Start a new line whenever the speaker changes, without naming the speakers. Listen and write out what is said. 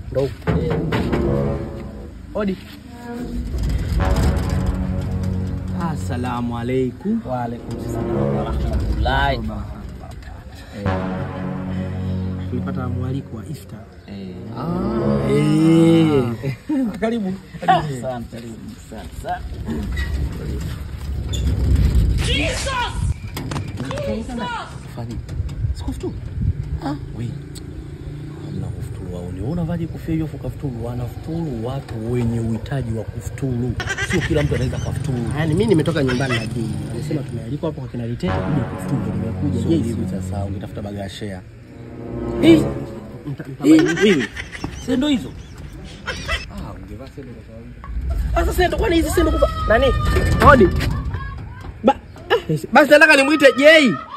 Ndo huku. Odi.
Assalamu alaikum.
Wa alaikum salaam wa rahmatullahi.
Tulipata mwaliko wa iftar.
Karibu.
Asante, karibu. Asante sana.
Fanya. Sikufuturu. We. Hamna kufuturu wao. Ni unavaje kofia hiyo fuka futuru? Wanafuturu watu wenye uhitaji wa kufuturu. Sio kila mtu anaweza kafuturu.
Yaani mimi nimetoka nyumbani na dini. Nimesema tumealikwa hapo kwa kina Litete kuja kufuturu ndio nimekuja.
Sio
Je,
hivi sasa ungetafuta bagashea.
Hii mtabaini.
Wewe. Sendo hizo. Ah, ungevaa sendo kwa kawaida.
Sasa sendo kwani hizi sendo kufa. Nani? Odi. Ba, ah, basi nataka nimuite Jei.